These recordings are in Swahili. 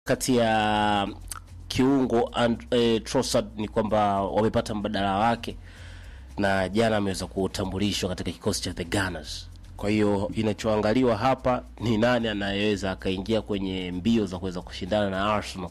kati ya kiungo and, eh, Trossard ni kwamba wamepata mbadala wake na jana ameweza kutambulishwa katika kikosi cha the Gunners. Kwa hiyo inachoangaliwa hapa ni nani anayeweza akaingia kwenye mbio za kuweza kushindana na Arsenal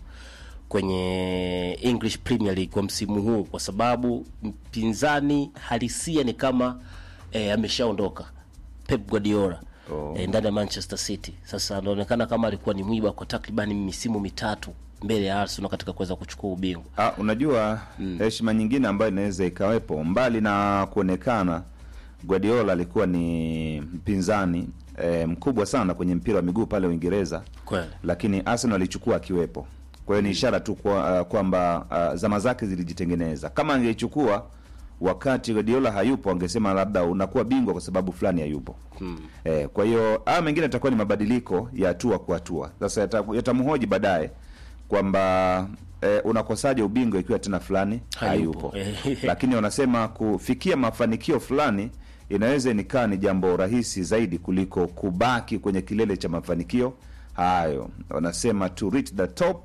kwenye English Premier League kwa msimu huu, kwa sababu mpinzani halisia ni kama eh, ameshaondoka Pep Guardiola Oh. eh, ndani ya Manchester City. Sasa anaonekana kama alikuwa ni mwiba kwa takribani misimu mitatu mbele ya Arsenal katika kuweza kuchukua ubingwa. Ah, unajua heshima nyingine ambayo inaweza ikawepo mbali na kuonekana Guardiola alikuwa ni mpinzani eh, mkubwa sana kwenye mpira wa miguu pale Uingereza, Kweli. lakini Arsenal alichukua akiwepo. Kwa hiyo ni ishara tu kwa, uh, kwamba uh, zama zake zilijitengeneza. Kama angeichukua wakati Guardiola hayupo, angesema labda unakuwa bingwa kwa sababu fulani hayupo. Eh, kwa hiyo haya mengine yatakuwa ni mabadiliko ya hatua kwa hatua. Sasa yata- yatamhoji baadaye kwamba eh, unakosaje ubingwa ikiwa tena fulani Hayupo. hayupo, lakini wanasema kufikia mafanikio fulani inaweza nikaa ni jambo rahisi zaidi kuliko kubaki kwenye kilele cha mafanikio hayo. Wanasema to reach the top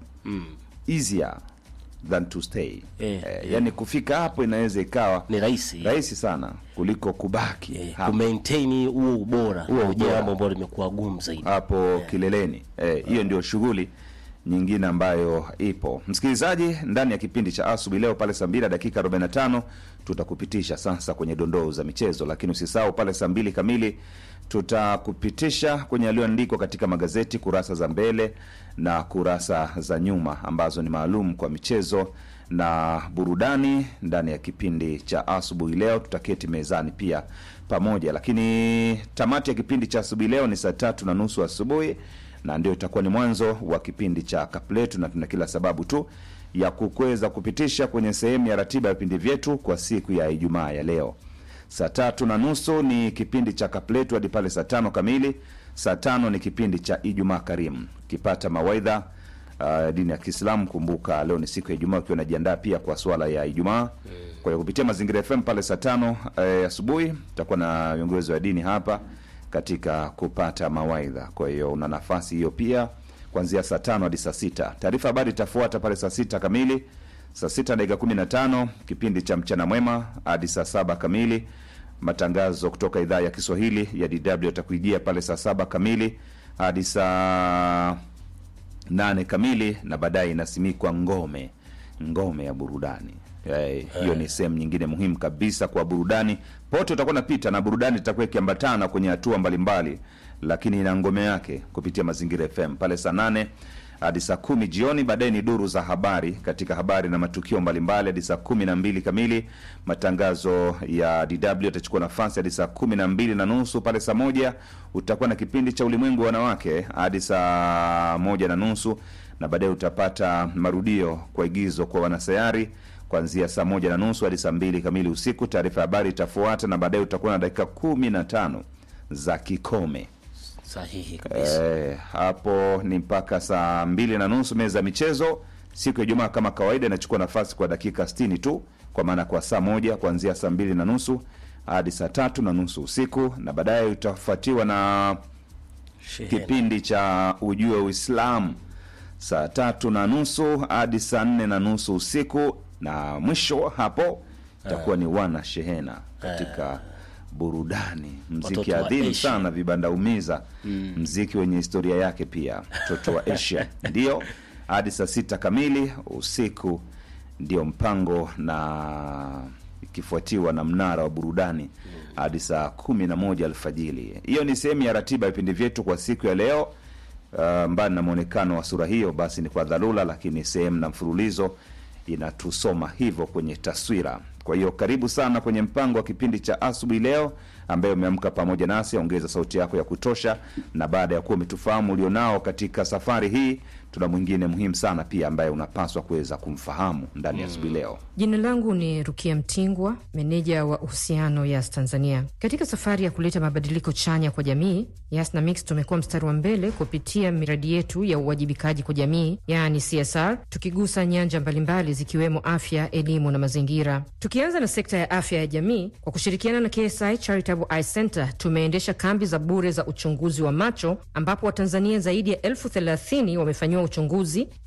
easier than to stay. Eh, Eh, yani kufika hapo inaweza ikawa Ni rahisi rahisi sana kuliko kubaki eh, hapo. kumaintain huo ubora, Huo huo ubora. jambo ambalo limekuwa gumu zaidi. hapo kileleni. Eh, hiyo ndio shughuli nyingine ambayo ipo. Msikilizaji, ndani ya kipindi cha asubuhi leo pale saa mbili na dakika 45 tutakupitisha sasa kwenye dondoo za michezo, lakini usisahau pale saa mbili kamili tutakupitisha kwenye yaliyoandikwa katika magazeti kurasa za mbele na kurasa za nyuma ambazo ni maalum kwa michezo na burudani ndani ya kipindi cha asubuhi leo. Tutaketi mezani pia pamoja, lakini tamati ya kipindi cha asubuhi leo ni saa tatu na nusu asubuhi, na ndio itakuwa ni mwanzo wa kipindi cha kapletu, na tuna kila sababu tu ya kukweza kupitisha kwenye sehemu ya ratiba ya vipindi vyetu kwa siku ya Ijumaa ya leo. Saa tatu na nusu ni kipindi cha kapletu hadi pale saa tano kamili. Saa tano ni kipindi cha Ijumaa Karimu, kipata mawaidha uh, dini ya Kiislamu. Kumbuka leo ni siku ya Ijumaa, ukiwa unajiandaa pia kwa swala ya Ijumaa. Kwa hiyo kupitia Mazingira FM pale saa tano eh, asubuhi tutakuwa na viongozi wa dini hapa katika kupata mawaidha. Kwa hiyo una nafasi hiyo pia kuanzia saa tano hadi saa sita. Taarifa habari itafuata pale saa sita kamili saa sita dakika kumi na tano kipindi cha mchana mwema hadi saa saba kamili. Matangazo kutoka idhaa ya Kiswahili ya DW yatakuijia pale saa saba kamili hadi saa nane kamili, na baadaye inasimikwa ngome ngome ya burudani. Eh, hiyo ni sehemu nyingine muhimu kabisa kwa burudani. Pote utakuwa napita na burudani itakuwa ikiambatana kwenye hatua mbalimbali, lakini ina ngome yake kupitia Mazingira FM pale saa nane hadi saa kumi jioni. Baadaye ni duru za habari katika habari na matukio mbalimbali hadi saa kumi na mbili kamili. Matangazo ya DW yatachukua nafasi hadi saa kumi na mbili na nusu. Pale saa moja utakuwa na kipindi cha ulimwengu wa wanawake hadi saa moja na nusu, na baadaye utapata marudio kwa igizo kwa wanasayari kuanzia saa moja na nusu hadi saa mbili kamili usiku. Taarifa ya habari itafuata, na baadaye utakuwa na dakika kumi na tano za kikome. Sahihi kabisa. Eh, hapo ni mpaka saa mbili na nusu. Meza ya michezo siku ya Ijumaa kama kawaida inachukua nafasi kwa dakika 60 tu, kwa maana kwa saa moja kuanzia saa mbili na nusu hadi saa tatu na nusu usiku, na baadaye utafuatiwa na Shehena. kipindi cha ujue Uislamu saa tatu na nusu hadi saa nne na nusu usiku, na mwisho hapo itakuwa ni wana shehena katika burudani, mziki Watoto wa adhimu Asia. sana, vibanda umiza, mziki wenye historia yake pia, mtoto wa Asia ndio hadi saa sita kamili usiku ndio mpango, na ikifuatiwa na mnara wa burudani hadi saa kumi na moja alfajili. Hiyo ni sehemu ya ratiba ya vipindi vyetu kwa siku ya leo. Uh, mbali na mwonekano wa sura hiyo, basi ni kwa dharura, lakini sehemu na mfululizo inatusoma hivyo kwenye taswira. Kwa hiyo karibu sana kwenye mpango wa kipindi cha asubuhi leo, ambaye umeamka pamoja nasi. Ongeza sauti yako ya kutosha, na baada ya kuwa umetufahamu ulionao katika safari hii, tuna mwingine muhimu sana pia ambaye unapaswa kuweza kumfahamu ndani ya asubuhi leo. Jina langu ni Rukia Mtingwa, meneja wa uhusiano Yas Tanzania. Katika safari ya kuleta mabadiliko chanya kwa jamii, Yas na Mix tumekuwa mstari wa mbele kupitia miradi yetu ya uwajibikaji kwa jamii, yaani CSR, tukigusa nyanja mbalimbali zikiwemo afya, elimu na mazingira. Tuki Tukianza na sekta ya afya ya jamii, kwa kushirikiana na KSI Charitable Eye Center tumeendesha kambi za bure za uchunguzi wa macho ambapo Watanzania zaidi ya elfu thelathini wamefanyiwa uchunguzi